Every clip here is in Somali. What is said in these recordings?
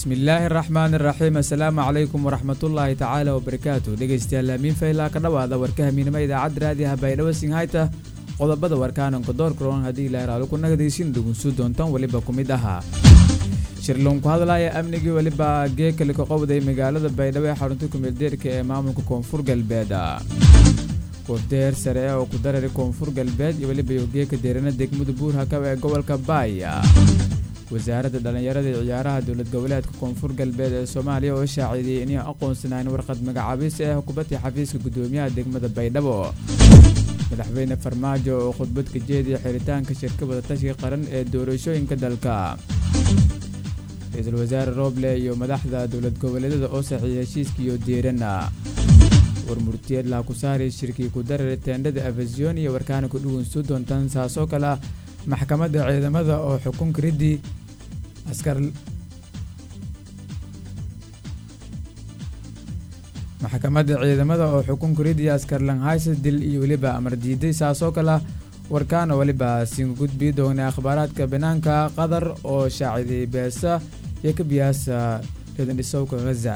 bismillaahi araxmaan iraxiim assalaamu calaykum waraxmatullaahi tacaala wabarakaatu dhegeystayaal hamiin faylaa ka dhowaada warka hamiinimo idaacadda raadiyaha baydhabo singhayta qodobada warkaananka doorkaroon haddii ilaahi raali ku nagadaysin dhugunsu doontaan weliba ku mid ahaa shirloon ku hadlaya amnigii weliba geekali ka qowday magaalada baydhabo ee xarunta kumeeldeerka ee maamulka koonfur galbeed wafdeer sare oo ku darari koonfur galbeed iyo weliba yogeeka deerana degmada buurhakab ee gobolka baaya wasaaradda dhallinyarada iyo ciyaaraha dowlad goboleedka koonfur galbeed ee soomaaliya oo shaacidiyey inay aqoonsanayn warqad magacaabis ee xukuumadii xafiiska guddoomiyaha degmada baydhabo madaxweyne farmaajo oo khudbad ka jeediya xiritaanka shirka wadatashiga qaran ee doorashooyinka dalka ra-iisul wasaare rooble iyo madaxda dowlad goboleedyada oo saxiiya heshiiskiiyo deerana warmurtiyeed laha ku saari shirkii ku darari teendhada afasiyon iyo warkaana ku dhugunsu doontaan saasoo kale ah maxkamadda ciidamada oo xukunka riddii askar maxkamadda ciidamada oo xukunka riddii askar langhaysa dil iyo weliba amar diiday saasoo kale ah warkaana weliba siin gudbii doonay akhbaaraadka banaanka qatar oo shaacidiyey beesa iyo ka biyaasa reedandhisowka ghaza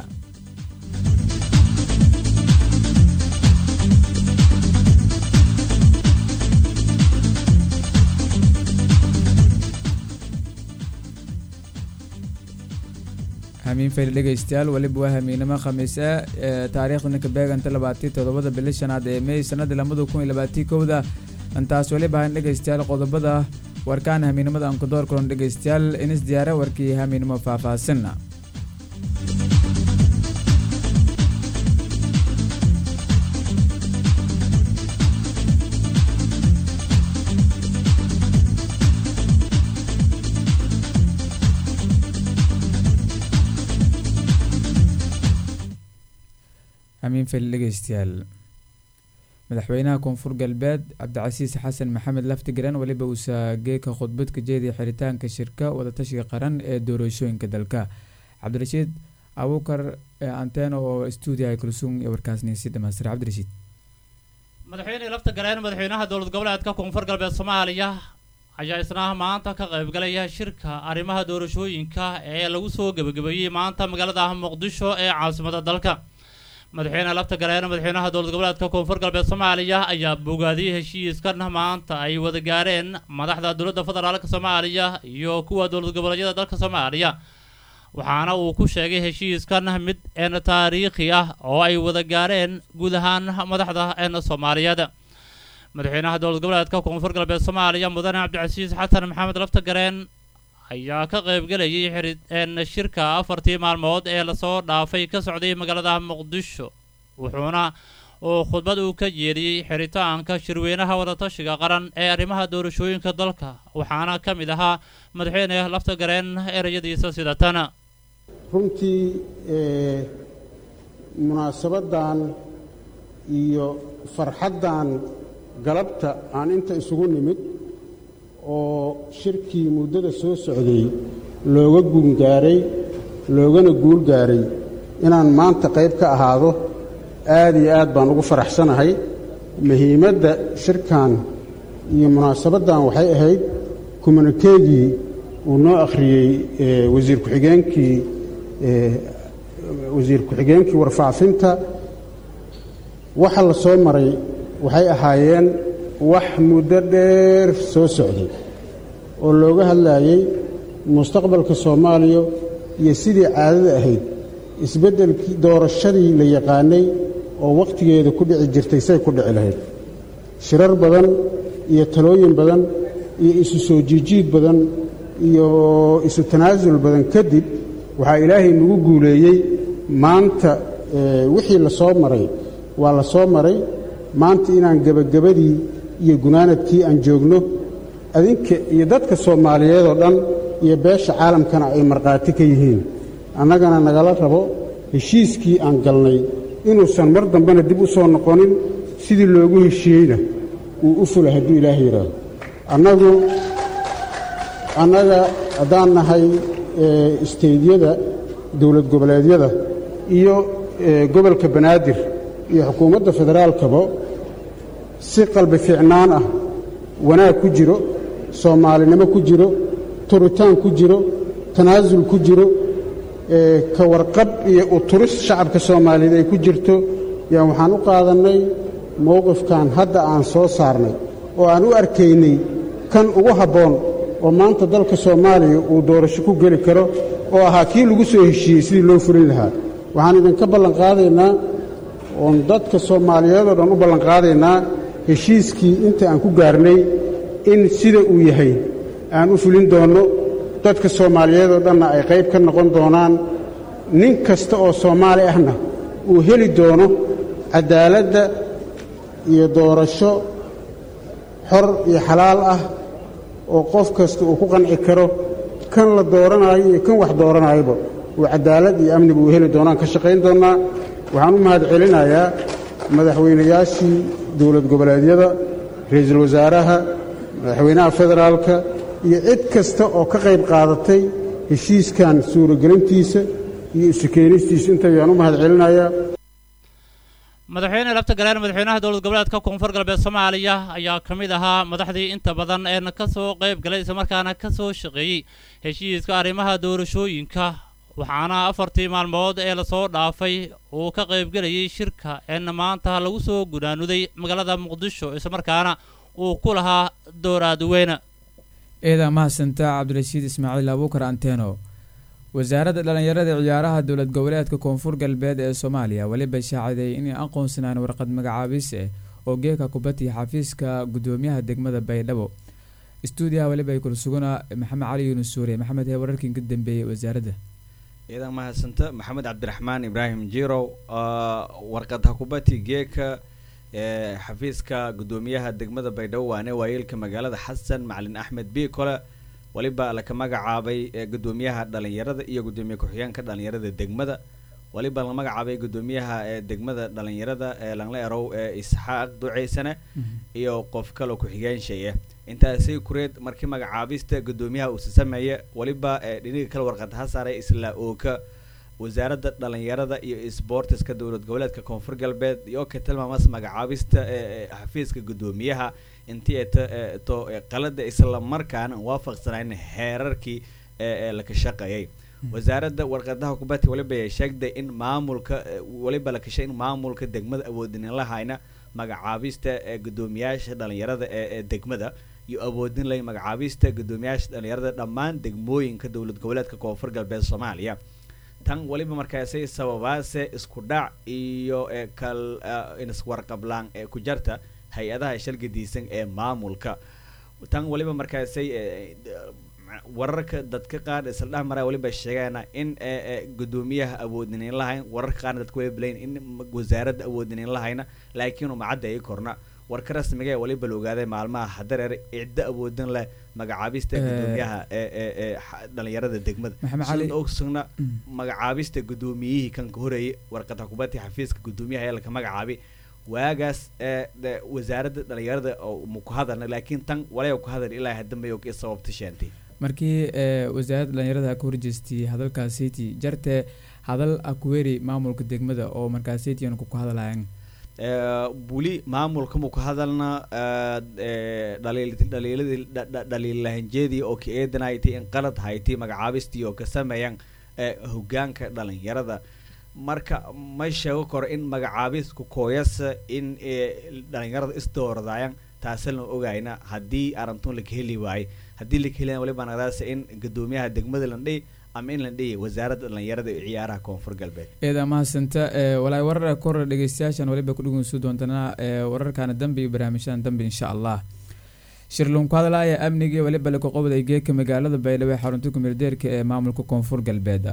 hamiin fayl dhegaystayaal weliba waa hamiinimo khamiis ah ee taariikhdana ka beeganta labaatii toddobada bili shanaad ee mey sanadii labada kun iyo labaatii kowda intaas weliba han dhegaystayaal qodobada warkaan hamiinimada aan ku door karon dhegaystayaal inis diyaare warkii hamiinimo faahfaahsan hamiin fayl dhegaystayaal madaxweynaha koonfur galbeed cabdicasiis xasan maxamed laftigaran weliba uusa geeka khudbad ka jeediya xiritaanka shirka wadatashiga qaran ee doorashooyinka dalka cabdirashiid abuukar anteno oo stuudiyaha kulsuun ee warkaasnisi dhamaystira cabdirashiid madaxweyne laftigareen madaxweynaha dowlad goboleedka koonfur galbeed soomaaliya ayaa isna maanta ka qaybgalaya shirka arrimaha doorashooyinka ee lagu soo gebagabeeyey maanta magaalada muqdisho ee caasimada dalka madaxweyne lafta galeen madaxweynaha dowlad goboleedka koonfur galbeed soomaaliya ayaa bogaadiyey heshiiskan maanta ay wada gaareen madaxda dowladda federaalka soomaaliya iyo kuwa dowlad goboleedyada dalka soomaaliya waxaana uu ku sheegay heshiiskan mid een taariikhi ah oo ay wada gaareen guud ahaan madaxda een soomaaliyeed madaxweynaha dowlad goboleedka koonfur galbeed soomaaliya mudane cabdicasiis xasan maxamed lafta gareen ayaa ka qaybgelayay xirieen shirka afartii maalmood ee lasoo dhaafay ka socday magaalada muqdisho wuxuuna uu khudbad uu ka jeediyey xiritaanka shirweynaha wadatashiga qaran ee arrimaha doorashooyinka dalka waxaana ka mid ahaa madaxweyne lafta gareen ereyadiisa sida tan runtii munaasabaddan iyo farxaddan galabta aan inta isugu nimid oo shirkii muddada soo socday looga guungaaray loogana guul gaaray inaan maanta qayb ka ahaado aad iyo aad baan ugu faraxsanahay muhiimadda shirkan iyo munaasabaddan waxay ahayd kumanikeegii uu noo akhriyey wasiir ku-xigeenkii wasiir ku-xigeenkii warfaafinta waxa la soo maray waxay ahaayeen wax muddo dheer soo socday oo looga hadlaayey mustaqbalka soomaaliya iyo sidii caadada ahayd isbeddelkii doorashadii la yaqaanay oo wakhtigeeda ku dhici jirtay say ku dhici lahayd shirar badan iyo talooyin badan iyo isu soo jiijiid badan iyo isu tanaasul badan kadib waxaa ilaahay nagu guuleeyey maanta wixii la soo maray waa la soo maray maanta inaan gebagabadii iyo gunaanadkii aan joogno adinka iyo dadka soomaaliyeed oo dhan iyo beesha caalamkana ay markhaati ka yihiin annagana nagala rabo heshiiskii aan galnay inuusan mar dambena dib u soo noqonin sidii loogu heshiiyeyna uu u fula hadduu ilaahay yidhaahdo annagu annaga haddaan nahay isteydyada dowlad goboleedyada iyo gobolka banaadir iyo xukuumadda federaalkaba si qalbi fiicnaan ah wanaag ku jiro soomaalinimo ku jiro turitaan ku jiro tanaasul ku jiro ka warqab iyo uturis shacabka soomaaliyeed ay ku jirto yaan waxaan u qaadannay mowqifkan hadda aan soo saarnay oo aan u arkaynay kan ugu habboon oo maanta dalka soomaaliya uu doorasho ku geli karo oo ahaa kii lagu soo heshiiyey sidii loo fulin lahaa waxaan idinka ballanqaadaynaa oon dadka soomaaliyeed oo dhan u ballanqaadaynaa heshiiskii inta aan ku gaarnay in sida uu yahay aan u fulin doonno dadka soomaaliyeed oo dhanna ay qayb ka noqon doonaan nin kasta oo soomaali ahna uu heli doono caddaaladda iyo doorasho xor iyo xalaal ah oo qof kasta uu ku qanci karo kan la dooranaayo iyo kan wax dooranaayaba uu caddaalad iyo amniba uu heli doonaan ka shaqayn doonnaa waxaan u mahad celinayaa madaxweynayaashii dowlad goboleedyada ra'iisul wasaaraha madaxweynaha federaalka iyo cid kasta oo ka qayb qaadatay heshiiskan suuragelintiisa iyo isu keenistiisa inta ayaan u mahad celinayaa madaxweyne lafta galeen madaxweynaha dowlad goboleedka koonfur galbeed soomaaliya ayaa ka mid ahaa madaxdii inta badan eena ka soo qayb galay islamarkaana ka soo shaqeeyey heshiiska arrimaha doorashooyinka waxaana afartii maalmood ee lasoo dhaafay uu ka qaybgelayay shirka eena maanta lagu soo gudaanuday magaalada muqdisho islamarkaana uu ku lahaa dooraadweyne eedaa mahadsanta cabdirashiid ismaaciil abuukar anteno wasaaradda dhallinyarada ciyaaraha dowlad goboleedka koonfur galbeed ee soomaaliya weliba shaaciday inay aqoonsanaan warqad magacaabis eh oo geeka kubadii xafiiska gudoomiyaha degmada baydhabo stuudiyaha weliba ay kula sugana maxamed cali yuunus suuriye maxamed hee wararkii ka dambeeyey wasaaradda ciidan mahadsanta maxamed cabdiraxmaan ibraahim jirow warqad hakubati geeka ee xafiiska gudoomiyaha degmada baydhabo waane waayeelka magaalada xasan macalin axmed biikole waliba laka magacaabay gudoomiyaha dhalinyarada iyo gudoomiye ku-xigeenka dhalinyarada degmada waliba la magacaabay gudoomiyaha degmada dhalinyarada ee langla erow ee isxaaq duceysane iyo qof kaloo ku-xigeenshaya intaasi kureed markii magacaabista gudoomiyaha uusa sameeye waliba dhiniga kale warqad ha saaray isla ooka wasaaradda dhalinyarada iyo sbortiska dowlad goboleedka koonfur galbeed iyo ka tilmaamas magacaabista xafiiska gudoomiyaha intii to qalada isla markaana waafaqsanayn heerarkii ee laka shaqeeyay wasaaradda warqadaha kubati waliba ay sheegday in maamulka waliba la kashay in maamulka degmada awoodin lahayna magacaabista gudoomiyaasha dhalinyarada ee degmada iyo awoodin lay magacaabista gudoomiyaasha dhalinyarada dhammaan degmooyinka dowlad goboleedka koonfur galbeed soomaaliya tan waliba markaasay sababaase isku dhac iyo kal iswarqablaan ee ku jarta hay-adaha shalgadiisan ee maamulka tan waliba markaasay wararka dadka qaar isla dhex maraa waliba sheegaana in gudoomiyaha awoodinin lahayn wararka qaarna dadka waliba leyn in wasaaradda awoodinin lahayna laakiin umacadda ay korna warka rasmiga ee waliba la ogaaday maalmaha hadareer ciddo awoodin leh magacaabista gudoomiyaha ee dhalinyarada degmada sida ogsugna magacaabista gudoomiyihii kan ka horeeyay warqada kubadii xafiiska gudoomiyaha ee laka magacaabay waagaas wasaaradda dhalinyarada maku hadalna laakiin tan walaa ku hadal ilaa hadambe sababta sheentay markii wasaaradda dhalinyarada ka horjeestay hadalkaasiti jarte hadal akuweri maamulka degmada oo markaasitian ku hadalayan weli maamulka maku hadalna dhaliilahanjeedii oo ka eedanaytay in qalad haytay magacaabistii oo ka sameeyaan hogaanka dhalinyarada marka ma sheego karo in magacaabisku kooyasa in dhalinyarada isdooradayaan taasina ogayna haddii arantun laka heli waaye haddii laka heli waliba naqdaas in gudoomiyaha degmada landhiy ama in landhiya wasaaradda dhalinyarada iyo ciyaaraha koonfur galbeed eeda mahadsanta walaay warar kor dhegeystayaashan waliba kudhegeysu doontana wararkaana dambe iyo barnaamijyadan dambe insha allah shirluun ku hadlaaya amnigii waliba laka qobday geeka magaalada baydhabo ee xarunta kumeeldeerka ee maamulka koonfur galbeed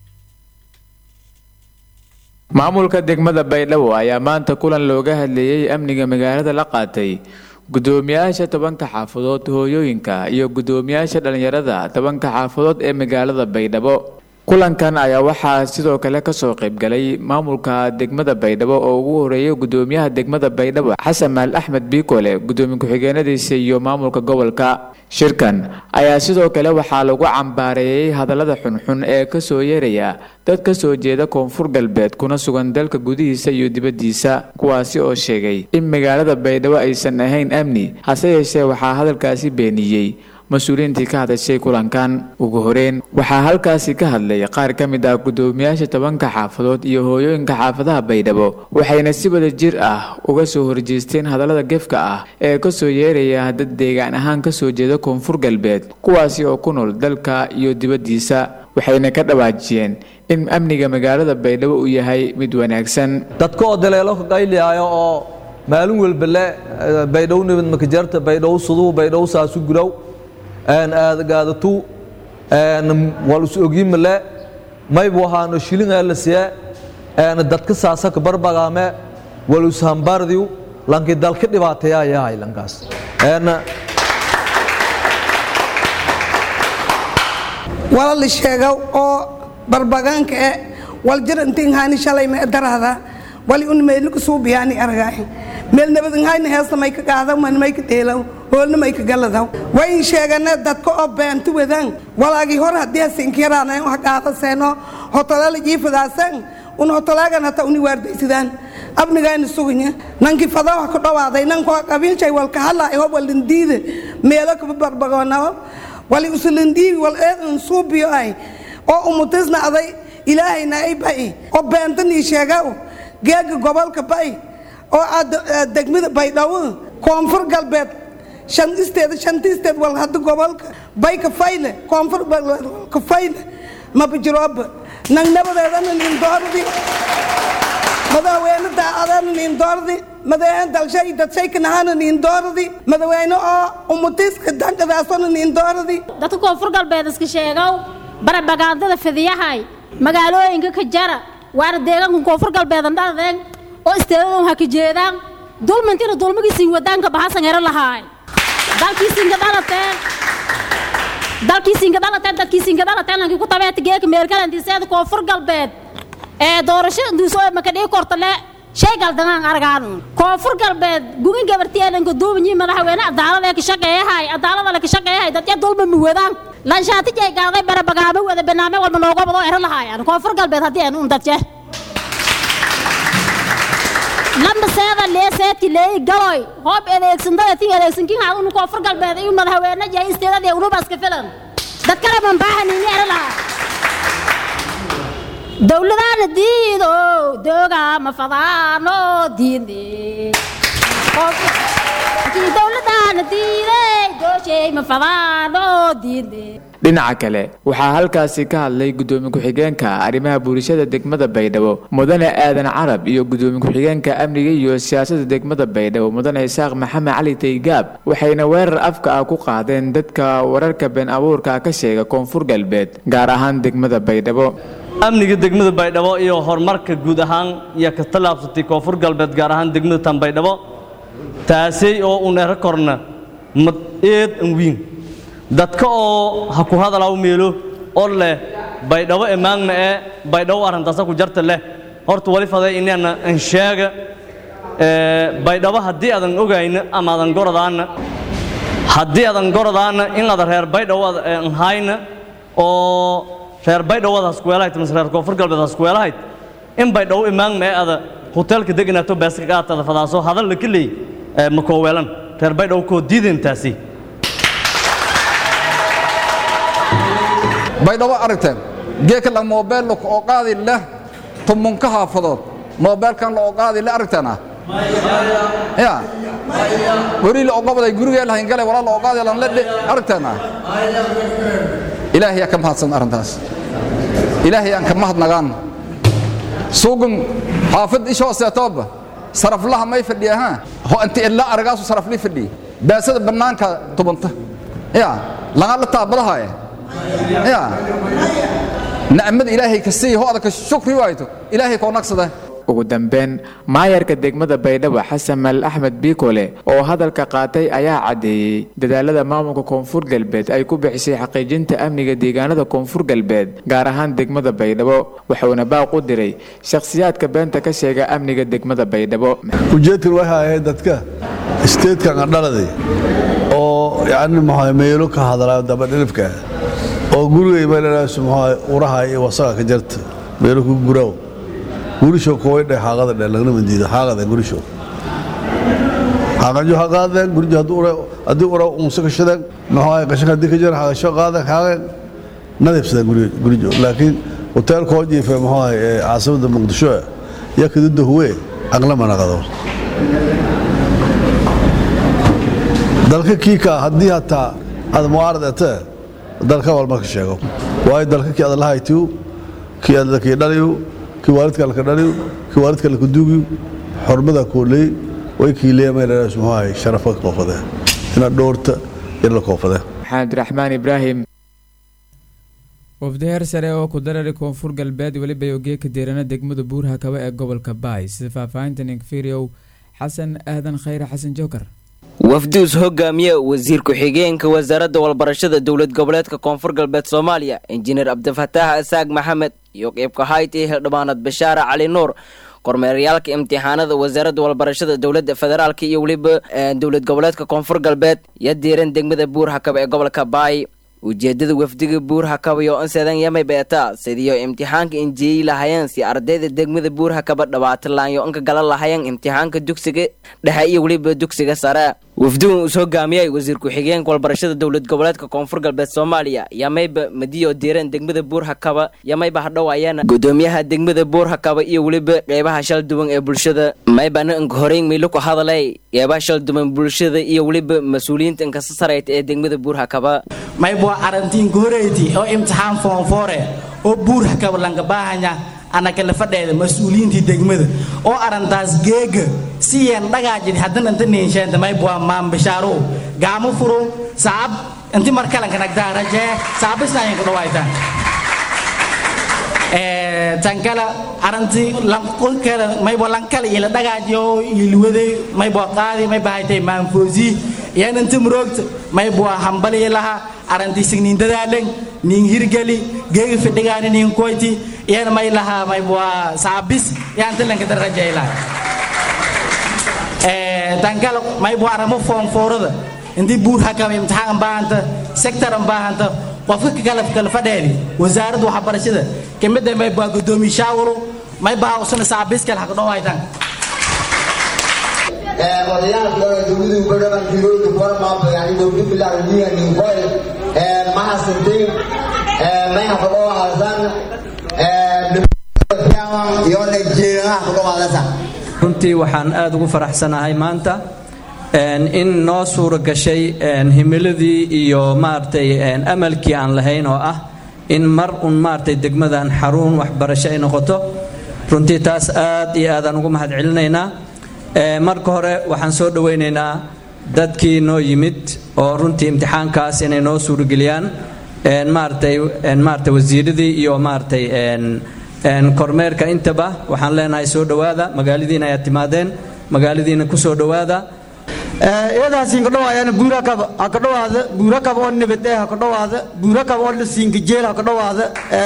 maamulka degmada baydhabo ayaa maanta kulan looga hadleeyey amniga magaalada la qaatay gudoomiyaasha tobanka xaafadood hooyooyinka iyo gudoomiyaasha dhalinyarada tobanka xaafadood ee magaalada baydhabo kulankan ayaa waxaa sidoo kale kasoo qaybgalay maamulka degmada baydhabo oo ugu horeeyay gudoomiyaha degmada baydhabo xasan maal axmed biikole gudoomiye ku-xigeenadiisa iyo maamulka gobolka shirkan ayaa sidoo kale waxaa lagu cambaareeyey hadallada xunxun ee kasoo yeeraya dad kasoo jeeda koonfur galbeed kuna sugan dalka gudihiisa iyo dibaddiisa kuwaasi oo sheegay in magaalada baydhabo aysan ahayn amni hase yeeshee waxaa hadalkaasi beeniyey mas-uuliyiintii ka hadashay kulankan ugu horeyn waxaa halkaasi ka hadlay qaar ka mid ah guddoomiyaasha tobanka xaafadood iyo hooyooyinka xaafadaha baydhabo waxayna si wada jir ah uga soo horjeesteen hadallada gefka ah ee kasoo yeeraya dad deegaan ahaan kasoo jeeda koonfur galbeed kuwaasi oo ku nool dalka iyo dibaddiisa waxayna ka dhawaajiyeen in amniga magaalada baydhabo uu yahay mid wanaagsan dadka oo daleelo ka qayliyaayo oo maalin walba le baydhow nabad makajarta baydhow suduhu baydhow saasu gurow aadagaadatu wal is ogiimale maybu ahaano shilingaa la siye dadka saasa ka barbagaame wal ishambardiw lanki dalka dhibaateeyaa yahay lankaas wala la sheega oo barbagaanka e wal jir intiin hayni shalay ma darada wali un meelku suubiyaani argaay meel nabadin hayni heesta may ka qaada man may ka dheelaw hoolna may ka galadaw wayn sheegana dadka oo beenta wadaan walaagi hor haddii hasinkiraana wax qaada seeno hotolala jiifadaasan un hotolaagan hata uni waardaysadaan abnigayna suganya nanki fadaha ku dhawaaday nankoo qabiilshay walka hadlaayo ho walindiida meelo kaba barbagoonao wali usulindiigi wal eedan suubiyo ay oo umutisna aday ilaahayna ay ba'i oo beentanii sheegaw geega gobolka ba'i oo degmada baydhabo koonfur galbeed shan isteed shanti isteed wal hadda gobolka bay ka fayle koonfur ka fayle mabajirooba nang nabadeedana nin doordi madaxweyne daacadana nin doordi madaxweyne dalshay dadshay kanahana nin doordi madaxweyne oo umutiska dankadaasona nin doordi dadka koonfur galbeed iska sheegow barabagaandada fidiyahay magaalooyinka ka jara waana deegaanka koonfur galbeedan dhadeen oo isteedadan ha ka jeedaan dulmintina dulmigiisiin wadaanka bahasan hero lahaay dalkiisinka dhalateen dalkiisinka dhalateen dadkiisinka dhalateen lankii ku tabeeta geeka meerkalantiiseeda koonfur galbeed ee doorashada duuso maka dhigi kortale shay galdanaan argaanu koonfur galbeed gugin gabartiyeenanka duubanyi madaxweyne adaalada ka shaqeeyahay adaalada ka shaqeeyahay dadya dulma mi wadaan lanshaati jay gaaday barabagaamo wada barnaamij walba nooga badoo ero lahaayaan koonfur galbeed haddii aan un dadje lamba seeda leeseedki leeyi galoy hoob edeegsandada ti edeegsankin haa unu koonfur galbeed iyu madaxweyne yahay isteedadii unubaska filan dad kale man baahanini ero lahaa dowladaana diido dooga ma fadaano diinde dowladaana diiday dooshay ma fadaano diinde dhinaca kale waxaa halkaasi ka hadlay guddoomiye ku-xigeenka arrimaha bulshada degmada baydhabo mudane aadan carab iyo guddoomiye ku-xigeenka amniga iyo siyaasadda degmada baydhabo mudane isaaq maxamed cali taygaab waxayna weerar afka ah ku qaadeen dadka wararka been abuurka ka sheega koonfur galbeed gaar ahaan degmada baydhabo amniga degmada baydhabo iyo horumarka guud ahaan iyo ka tallaabsatay koonfur galbeed gaar ahaan degmada tan baydhabo taasay oo u neero korna mad eed an wiin dadka oo ha ku hadalaa u meelo oo leh baydhabo emaagna ee baydhabo arrintaasa ku jarta leh horta wali faday inaana an sheega baydhabo haddii aadan ogayna ama aadan goradaana haddii aadan goradaana in aada reer baydhabo an hayna oo reer baydhowad haskuweelahayd mise reer koonfur galbeed haskuweelahayd in baydhabo imaagna ee ada hoteelka deganaato baaska qaatada fadaaso hadal la keley ma kooweelan reer baydhabo koo diideen taasi baydhabo aragteen geeka la moobeel oo qaadi leh tumunka haafadood moobeelkan la oo qaadi leh aragteena ya weri la ogobaday gurigee lahayn gale walaa la oo qaadi lan ledhe aragteena ilaahay yaa ka mahadsan arrintaas ilaahay aan ka mahadnagaan suugan xaafad ishoo seetooba saraflaha may fadhiya ha ho inta ilaa aragaasu saraflii fadhiya baasada bannaanka tubanta ya laga la taabadahaye ya nacmada ilaahay ka siiya ho adaka shukri waayto ilaahay koo nagsada ugu dambeyn maayarka degmada baydhabo xasan mal axmed biikole oo hadalka qaatay ayaa caddeeyey dadaalada maamulka koonfur galbeed ay ku bixisay xaqiijinta amniga deegaanada koonfur galbeed gaar ahaan degmada baydhabo wuxuuna baaq u diray shakhsiyaadka beenta ka sheega amniga degmada baydhabo ujeedkan waxay ahayd dadka isteedkan adhaladay oo yacni maxaa meelo ka hadlaa dabadhilibka oo gurigay meelalaas maxaa uraha iyo wasaga ka jarta meelo ku guraaw gurisho koway dhe xaaqada dhe lagna mandiida xaaqada gurisho haqajo ha qaadeen gurjo haddii ura unsa kashadeen maxaa qashanka haddii ka jira haqasho qaadeen haaqeen nadiifsadeen gurjo laakiin hoteelka oo jiife maxaa caasimada muqdisho iyo kadida huwe aqlama naqado dalka kiika haddii hataa aad mucaarad ete dalka walma ka sheego waayo dalka kii aad lahaytiyu kii aad lakii dhaliyu kii waalidka laka dhaliyu kii waalidka laka duugiyu xormada kooley way kiileemaynaas muxuu sharafa koofadee inaad dhowrta in la koofadee maxamed raxmaan ibraahim wafdi heer sare oo ku darari koonfur galbeed weliba ogeeka deerana degmada buuraha kaba ee gobolka baay sida faahfaahinta ninkfiriow xasan aadan khayre xasan jookar wafduus hogaamiye wasiir ku-xigeenka wasaaradda walbarashada dowlad goboleedka koonfur galbeed soomaaliya injineer cabdifataax asaag maxamed iyo qeybka hayti hildhibaanad bashaare cali nuur kormeeryaalka imtixaanada wasaaradda walbarashada dowladda federaalk iyo weliba dowlad goboleedka koonfur galbeed iyo diiran degmada buurhakaba ee gobolka baay ujeedada wafdiga buurhakaba iyo inseedan yamay beeta sidiyo imtixaanka injiyeyi lahayeen si ardayda degmada buurhakaba dhabaatilaanyo inka gala lahayeen imtixaanka dugsiga dhexe iyo weliba dugsiga sare wafdigan uu hogaamiyay wasiir ku-xigeenka walbarashada dowlad goboleedka koonfur galbeed soomaaliya yamayba madiyo diiran degmada buurhakaba yamayba hadhowaayeen gudoomiyaha degmada buurhakaba iyo weliba qeybaha shal duwan ee bulshada maybana inka horeyn miilo ku hadalay qeybaha shal duwan bulshada iyo weliba mas-uuliyiinta inkasa sarayta ee degmada buurhakaba maybwa arantiinka horeyti oo imtixaan foonfoore oo buurhakaba lanka baahanya anakala fadheeda mas-uuliyiintii degmada oo arantaas geega siyeen dhagaajid haddana inta niinsheenta maybwa maambishaaro gaamo furo sacab inti markalanka nagdaa rajee sacabisnaayin ku dhawaytaan tankala aranti lanqolkeeda maybo lankala ila dhagaajiyo ilwade maybo qaadi mayba haytay maanfoosi yan inta muroogta maybo hambali laha aranti signin dadaalen nin hirgali geega fidhigaani nin koyti yan may laha maybo saabis yan talanka darajay laha tankala maybo aramo foonfoorada intii buur hakama imtixaan baahanta sektaran baahanta qofka kala kala fadheedi wasaaradda waxbarashada kamida may baa gudoomiye shaawalo may baa usana saabiskal haka dhawaytan odayaasha dowladu badhaban tirooyinka kuwarmaaba yani dowlad bilaar wiya ninkoy mahasantin may haka dhawaasan iyo nigeria haka dhawaadasa runtii waxaan aada ugu faraxsanahay maanta in noo suura gashay himiladii iyo maaragtay amalkii aan lahayn oo ah in mar un maaragtay degmadan xaruun waxbarasho ay noqoto runtii taas aad iyo aadaan ugu mahad celinaynaa marka hore waxaan soo dhowaynaynaa dadkii noo yimid oo runtii imtixaankaas inay noo suurageliyaan maaragtay maaragtay wasiiradii iyo maaragtay kormeerka intaba waxaan leenahay soo dhowaada magaaladiina ayaad timaadeen magaaladiina ku soo dhowaada iyadaasiin ka dhawaayana buurakaba ha ka dhawaada buurakaba oo nabadee ha ka dhawaada buurakaba oo lasiinka jeel ha ka dhawaada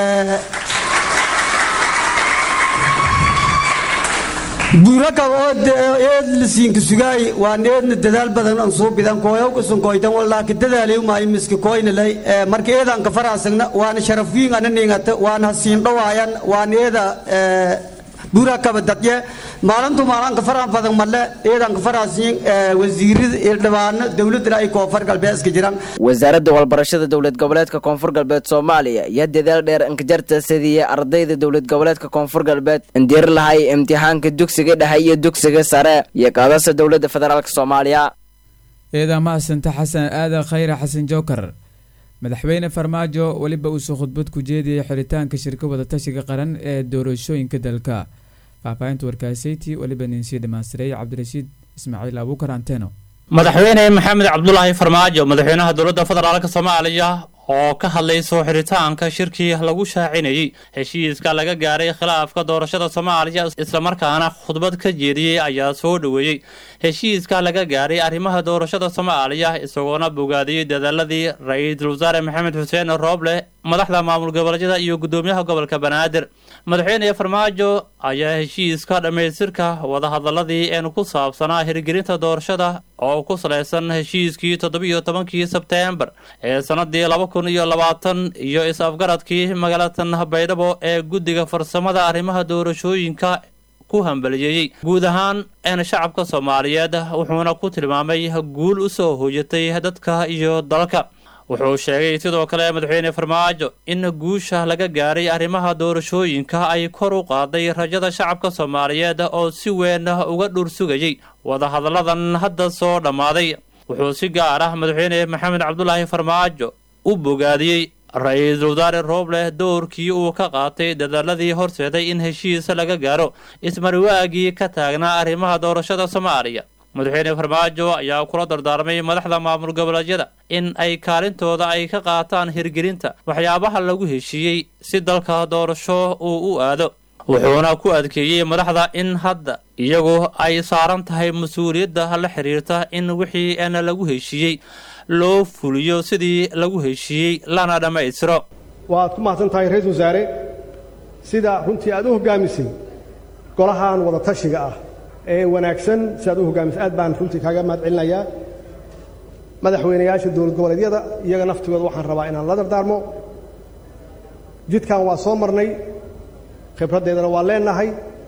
buurakaba oo eed lasiinka sugaay waan eedna dadaal badan aan soo bidan kooyow kusun kooytan wallaaki dadaalew maayo miski kooynalay marka eedaan ka faraasagna waana sharafiin ana niingata waana hasiin dhawaayan waan eeda buurakaba dadye maalintu maalanka faraha badan male iyadan ka faraasiin wasiirada ildhibaano dowladana ay koonfur galbeed iska jiraan wasaaradda walbarashada dowlad goboleedka koonfur galbeed soomaaliya iyo dadaal dheer inkajarta sidiiya ardayda dowlad goboleedka koonfur galbeed indiir lahay imtixaanka dugsiga dhexe iyo dugsiga sare iyo qaadasa dowladda federaalk soomaaliya eedaa mahasanta xasan aadan khayre xasan jookar madaxweyne farmaajo weliba uusoo khudbad ku jeediyay xiritaanka shirka wadatashiga qaran ee doorashooyinka dalka faahfaahinta warkaaseyti weliba ninsii dhamaastiray cabdirashiid ismaaciil abuukar anteno madaxweyne maxamed cabdulaahi farmaajo madaxweynaha dowladda federaalk soomaaliya oo ka hadlay soo xiritaanka shirkii lagu shaacinayey heshiiska laga gaaray khilaafka doorashada soomaaliya islamarkaana khudbad ka jeediyey ayaa soo dhoweeyey heshiiska laga gaaray arrimaha doorashada soomaaliya isagoona bogaadiyey dadaaladii ra-iisul wasaare maxamed xuseen rooble madaxda maamul goboleedyada iyo gudoomiyaha gobolka banaadir madaxweyne farmaajo ayaa heshiiska dhammaystirka wadahadaladii een ku saabsanaa hirgelinta doorashada oo ku salaysan heshiiskii toddobiyo tobankii sebteembar ee sanadii laba kun iyo labaatan iyo is-afgaradkii magaalatan baydhabo ee guddiga farsamada arrimaha doorashooyinka ku hambaliyeeyey guud ahaan een shacabka soomaaliyeed wuxuuna ku tilmaamay guul u soo hoojatay dadka iyo dalka wuxuu sheegay sidoo kale madaxweyne farmaajo in guusha laga gaaray arrimaha doorashooyinka ay kor u qaaday rajada shacabka soomaaliyeed oo si weyn uga dhur sugayey wadahadalladan hadda soo dhammaaday wuxuu si gaar ah madaxweyne maxamed cabdulaahi farmaajo u bogaadiyey ra-iisul wasaare rooble doorkii uu ka qaatay dadaaladii horseeday in heshiis laga gaaro ismariwaagii ka taagnaa arrimaha doorashada soomaaliya madaxweyne farmaajo ayaa kula dardaarmay madaxda maamul goboleedyada in ay kaalintooda ay ka qaataan hirgelinta waxyaabaha lagu heshiiyey si dalka doorasho uu u aado wuxuuna ku adkeeyey madaxda in hadda iyagu ay saaran tahay mas-uuliyadda la xiriirta in wixii eena lagu heshiiyey loo fuliyo sidii lagu heshiiyey lana dhammaystiro waad ku mahadsan tahay ra-iisul wasaare sida runtii aad u hoggaamisay golahan wada tashiga ah ee wanaagsan si aad u hoggaamisay aad baan runtii kaaga mahad celinayaa madaxweynayaasha dowlad goboleedyada iyaga naftigooda waxaan rabaa inaan la dardaarmo jidkan waa soo marnay khibraddeedana waa leenahay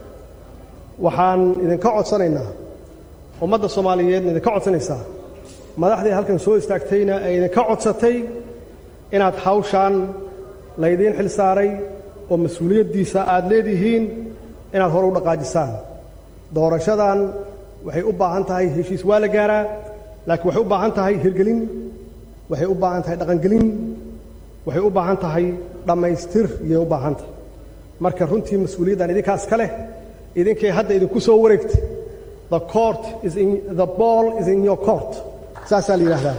waxaan idinka codsanaynaa ummadda soomaaliyeedna idinka codsanaysaa madaxdii halkan soo istaagtayna ay idinka codsatay inaad hawshaan laydiin xil saaray oo mas-uuliyaddiisa aad leedihiin inaad hore u dhaqaajisaan doorashadan waxay u baahan tahay heshiis waa la gaaraa laakiin waxay u baahan tahay hirgelin waxay u baahan tahay dhaqangelin waxay u baahan tahay dhammaystir iyay u baahan tahay marka runtii mas-uuliyaddan idinkaas ka leh idinkay hadda idinku soo wareegtay the court is in the ball is in your court saasaa la yidhaahdaa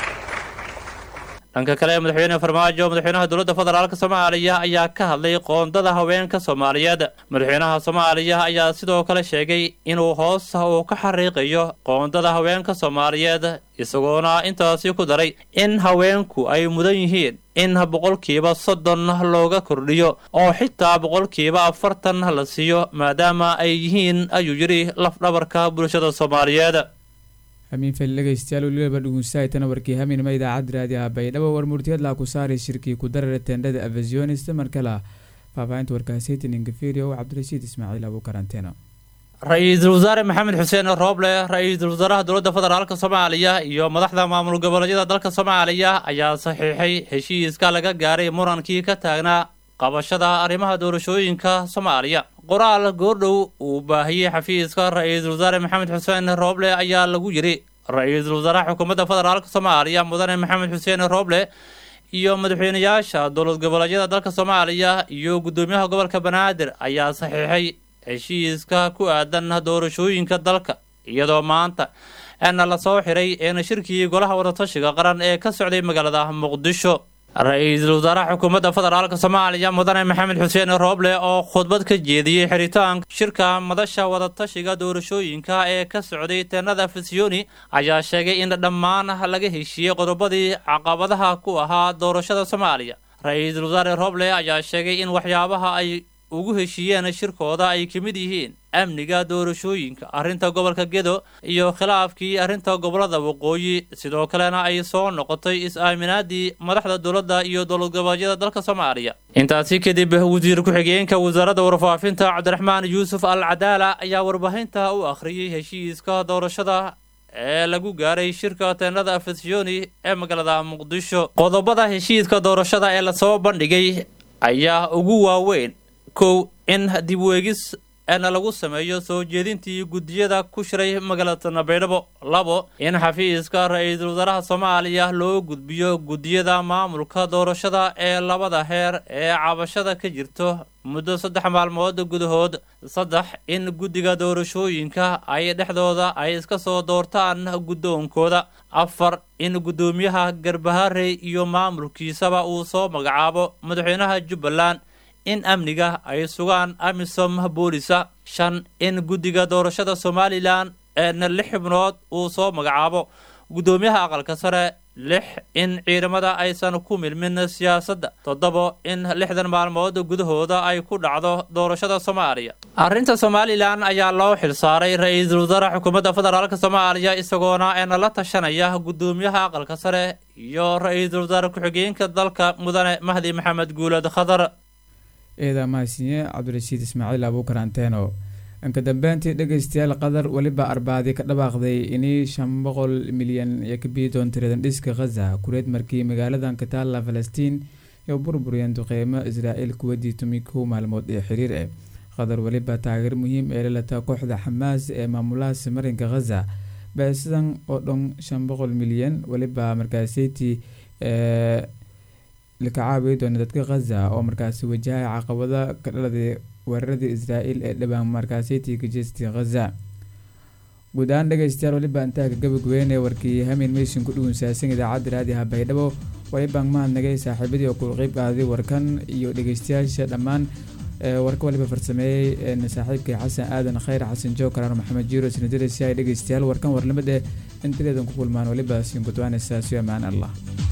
dhanka kale madaxweyne farmaajo madaxweynaha dowladda federaalk soomaaliya ayaa ka hadlay qoondada haweenka soomaaliyeed madaxweynaha soomaaliya ayaa sidoo kale sheegay inuu hoos uu ka xariiqayo qoondada haweenka soomaaliyeed isagoona intaasi ku daray in haweenku ay mudan yihiin in boqolkiiba soddon looga kordhiyo oo xitaa boqolkiiba afartan la siiyo maadaama ay yihiin ayuu yidhi lafdhabarka bulshada soomaaliyeed hamiin fel dhegeystayaal weliba dhugunsahaytana warkii haminima idaacadda raadiyaha baydhabo war murtiyadlaa ku saaray shirkii ku darara teendhada avazionist markala faahfaahinta warkaasaytin ingafiriyo cabdirashiid ismaaciil abu karanteeno ra-iisul wasaare maxamed xuseen rooble ra-iisul wasaaraha dowladda federaalk soomaaliya iyo madaxda maamul goboleedyada dalka soomaaliya ayaa saxiixay heshiiska laga gaaray murankii ka taagnaa qabashada arrimaha doorashooyinka soomaaliya qoraal goordhow uu baahiyey xafiiska ra-iisul wasaare maxamed xuseen rooble ayaa lagu yidhi ra-iisul wasaaraha xukuumadda federaalk soomaaliya mudane maxamed xuseen rooble iyo madaxweynayaasha dowlad goboleedyada dalka soomaaliya iyo guddoomiyaha gobolka banaadir ayaa saxiixay heshiiska ku aadan doorashooyinka dalka iyadoo maanta eena lasoo xiray eena shirkii golaha wadatashiga qaran ee ka socday magaalada muqdisho ra-iisul wasaaraha xukuumadda federaalk soomaaliya mudane maxamed xuseen rooble oo khudbad ka jeediyey xiritaanka shirka madasha wadatashiga doorashooyinka ee ka socday teenada fisiyoni ayaa sheegay in dhammaan laga heshiiyey qodobadii caqabadaha ku ahaa doorashada soomaaliya ra-iisul wasaare rooble ayaa sheegay in waxyaabaha ay ugu heshiiyeen shirkooda ay ka mid yihiin amniga doorashooyinka arrinta gobolka gedo iyo khilaafkii arrinta gobolada waqooyi sidoo kalena ay soo noqotay is-aaminaadii madaxda dowladda iyo dowlad goboleedyada dalka soomaaliya intaasi kadib wasiir ku-xigeenka wasaaradda warfaafinta cabdiraxmaan yuusuf al cadaala ayaa warbaahinta u akhriyey heshiiska doorashada ee lagu gaaray shirka teenada afasiyoni ee magaalada muqdisho qodobada heshiiska doorashada ee lasoo bandhigay ayaa ugu waaweyn kow in dib weegis eena lagu sameeyo soo jeedintii guddiyada ku shiray magaalada nabaydhabo labo in xafiiska ra-iisul wasaaraha soomaaliya loo gudbiyo guddiyada maamulka doorashada ee labada heer ee cabashada ka jirto muddo saddex maalmood gudahood saddex in guddiga doorashooyinka ay dhexdooda ay iska soo doortaan guddoonkooda afar in guddoomiyaha garbaharey iyo maamulkiisaba uu soo magacaabo madaxweynaha jubbaland in amniga ay sugaan amisom boolisa shan in guddiga doorashada somalilan eena lix xubnood uu soo magacaabo guddoomiyaha aqalka sare lix in ciidamada aysan ku milmin siyaasadda toddobo in lixdan maalmood gudahooda ay ku dhacdo doorashada soomaaliya arrinta somalilan ayaa loo xilsaaray ra-iisul wasaare xukuumadda federaalk soomaaliya isagoona eena la tashanaya guddoomiyaha aqalka sare iyo ra-iisul wasaare ku-xigeenka dalka mudane mahdi maxamed guulad khadar eeda mahadsinye cabdirashiid ismaaciil abuukar anteeno inka dambeyntii dhegeystayaal qatar weliba arbaadi ka dhawaaqday inay shan boqol milyan iyo ka bii doon tiradan dhiska khaza kureed markii magaaladan ka taalla falastiin iyo burburiyeen duqeymo israa'iil kuwadii tumi kow maalmood ee xiriir ah qatar weliba taageer muhiim ee lalata kooxda xamaas ee maamulahaasi marinka khaza beesidan oo dhan shan boqol milyan weliba markaaseytii laka caawiyi doona dadka khaza oo markaasi wajahay caqabada ka dhaladay weeraradii israa'iil ee dhawaan markaaseytii ka jeestay khaza guud ahaan dhegeystayaal weliba intaa ka gabagabeyne warkii hamin maysin ku dhugunsaasan idaacadda raadiha baydhabo walibaan mahadnagay saaxiibadii oo kula qeyb qaaday warkan iyo dhegeystayaasha dhammaan warka waliba farsameeyey saaxiibkay xasan aadan khayr xasan jookar maxamed jiiro isnadiraysi ay dhegeystayaal warkan warlamada intileedan ku kulmaan waliba siin gudwaanaysaa si amaan allah